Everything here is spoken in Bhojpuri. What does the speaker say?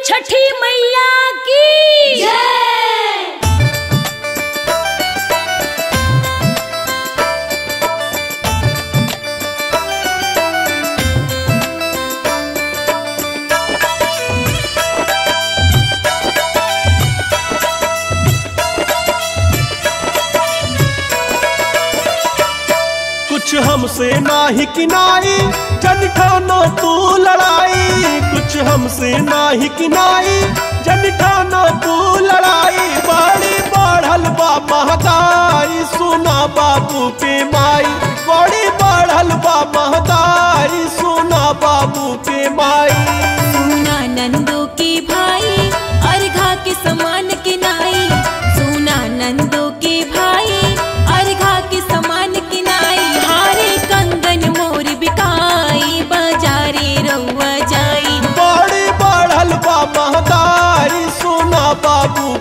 छठी मैया की कुछ हमसे नाही किनाई जन ठानो तू लड़ाई कुछ हमसे नाही किनाई जन ठानो तू लड़ाई बड़ी बढ़ल बा महताई सुना बाबू के माई बड़ी बढ़ल बा महताई सुना बाबू के माई सोना नंदो के भाई अर्घा के समान के नाई सोना नंदो के भाई अर्घा के समान के नाई हारे कंगन मोर बिकाई बाजारे रउआ जाई बड़ी बढ़ल बा महताई सुना बाबू